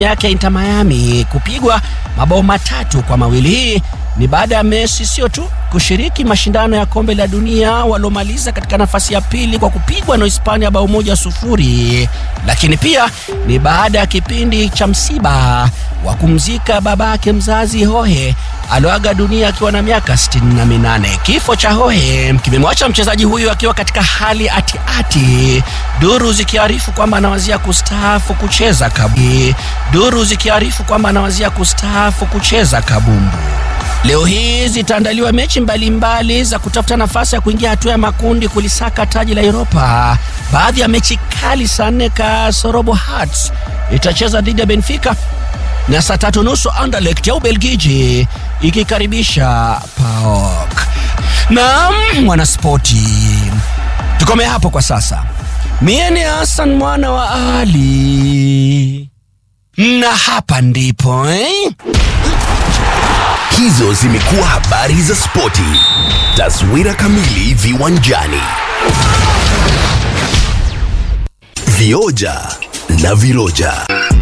yake ya Inter Miami kupigwa mabao matatu kwa mawili. Hii ni baada ya Messi sio tu kushiriki mashindano ya kombe la dunia waliomaliza katika nafasi ya pili kwa kupigwa na Hispania bao moja sufuri, lakini pia ni baada ya kipindi cha msiba wa kumzika babake mzazi Hohe alioaga dunia akiwa na miaka 68. Kifo cha Hohe kimemwacha mchezaji huyu akiwa katika hali atiati, duru zikiarifu kwamba anawazia kustaafu kucheza kabu. Duru zikiarifu kwamba anawazia kustaafu kucheza kabumbu. Leo hii zitaandaliwa mechi mbalimbali mbali za kutafuta nafasi ya kuingia hatua ya makundi kulisaka taji la Europa. Baadhi ya mechi kali saa nne kasorobo Hearts itacheza dhidi ya Benfica na saa tatu nusu Anderlecht ya Ubelgiji ikikaribisha PAOK. Naam, mwanaspoti, tukome hapo kwa sasa. Mie ni Hassan mwana wa Ali na hapa ndipo eh? Hizo zimekuwa habari za spoti. Taswira kamili viwanjani. Vioja na viroja.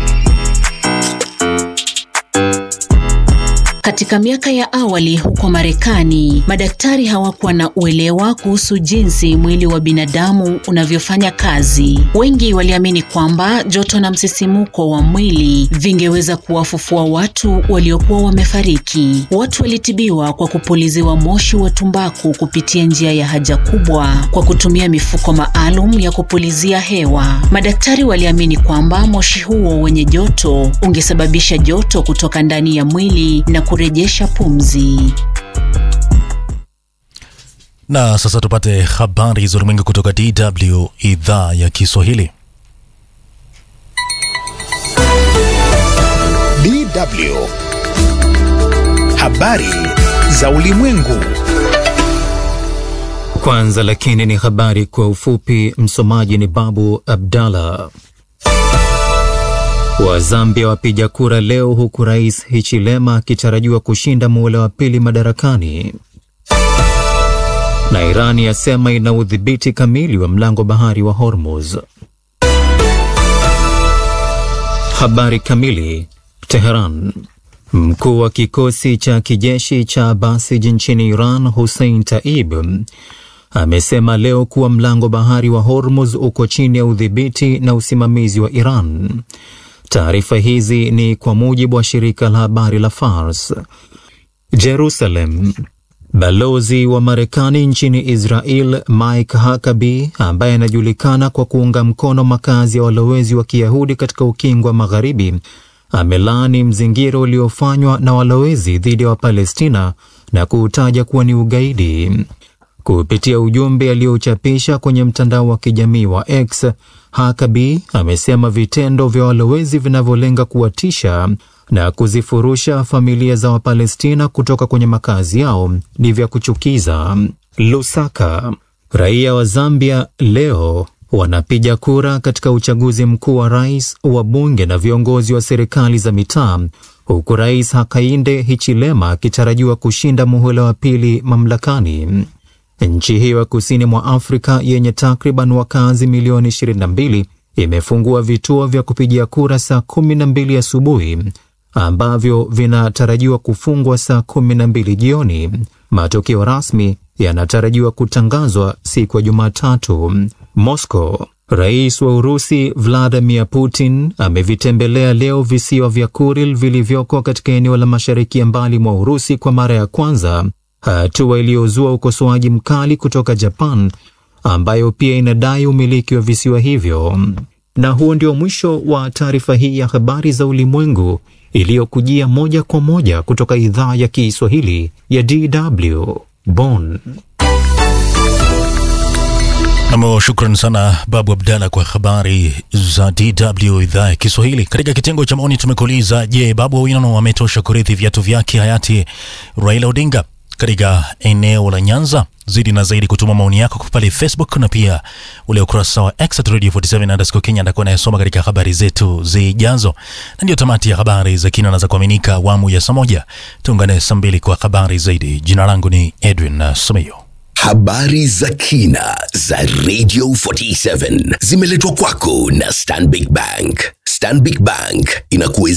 Katika miaka ya awali huko Marekani, madaktari hawakuwa na uelewa kuhusu jinsi mwili wa binadamu unavyofanya kazi. Wengi waliamini kwamba joto na msisimuko wa mwili vingeweza kuwafufua watu waliokuwa wamefariki. Watu walitibiwa kwa kupuliziwa moshi wa tumbaku kupitia njia ya haja kubwa kwa kutumia mifuko maalum ya kupulizia hewa. Madaktari waliamini kwamba moshi huo wenye joto ungesababisha joto kutoka ndani ya mwili na kurejesha pumzi. Na sasa tupate habari za ulimwengu kutoka DW idhaa ya Kiswahili. DW habari za ulimwengu. Kwanza lakini ni habari kwa ufupi. Msomaji ni Babu Abdallah. wa Zambia wapiga kura leo huku Rais Hichilema akitarajiwa kushinda muhula wa pili madarakani. Na Irani yasema ina udhibiti kamili wa mlango bahari wa Hormuz. Habari kamili. Teheran. Mkuu wa kikosi cha kijeshi cha Basij nchini Iran Hussein Taib amesema leo kuwa mlango bahari wa Hormuz uko chini ya udhibiti na usimamizi wa Iran. Taarifa hizi ni kwa mujibu wa shirika la habari la Fars. Jerusalem. Balozi wa Marekani nchini Israel Mike Huckabee ambaye anajulikana kwa kuunga mkono makazi ya walowezi wa Kiyahudi katika ukingo wa Magharibi amelaani mzingiro uliofanywa na walowezi dhidi ya Wapalestina na kuutaja kuwa ni ugaidi. Kupitia ujumbe aliochapisha kwenye mtandao wa kijamii wa X, Huckabee amesema vitendo vya walowezi vinavyolenga kuwatisha na kuzifurusha familia za Wapalestina kutoka kwenye makazi yao ni vya kuchukiza. Lusaka. Raia wa Zambia leo wanapiga kura katika uchaguzi mkuu wa rais, wa bunge na viongozi wa serikali za mitaa, huku Rais Hakainde Hichilema akitarajiwa kushinda muhula wa pili mamlakani. Nchi hiyo ya kusini mwa Afrika yenye takriban wakazi milioni 22 imefungua vituo vya kupigia kura saa 12 asubuhi ambavyo vinatarajiwa kufungwa saa 12 jioni. Matokeo rasmi yanatarajiwa kutangazwa siku ya Jumatatu. Moscow. Rais wa Urusi Vladimir Putin amevitembelea leo visiwa vya Kuril vilivyoko katika eneo la mashariki ya mbali mwa Urusi kwa mara ya kwanza, hatua iliyozua ukosoaji mkali kutoka Japan ambayo pia inadai umiliki wa visiwa hivyo. Na huo ndio mwisho wa taarifa hii ya habari za ulimwengu iliyokujia moja kwa moja kutoka idhaa ya Kiswahili ya DW Bonn. Nam, shukran sana Babu Abdalla kwa habari za DW idhaa ya Kiswahili. Katika kitengo cha maoni tumekuuliza, je, Babu Owino ametosha kurithi viatu vyake hayati Raila Odinga katika eneo la Nyanza? Zidi na zaidi kutuma maoni yako pale Facebook na pia ule ukurasa wa X at Radio 47 underscore Kenya, ndakuwa nayasoma katika habari zetu zijazo. Na ndio tamati ya habari za kina na za kuaminika awamu ya saa moja. Tuungane saa mbili kwa habari zaidi. Jina langu ni Edwin Someyo. Habari za kina za Radio 47 zimeletwa kwako na Stanbic Bank. Stanbic Bank inakuwezesha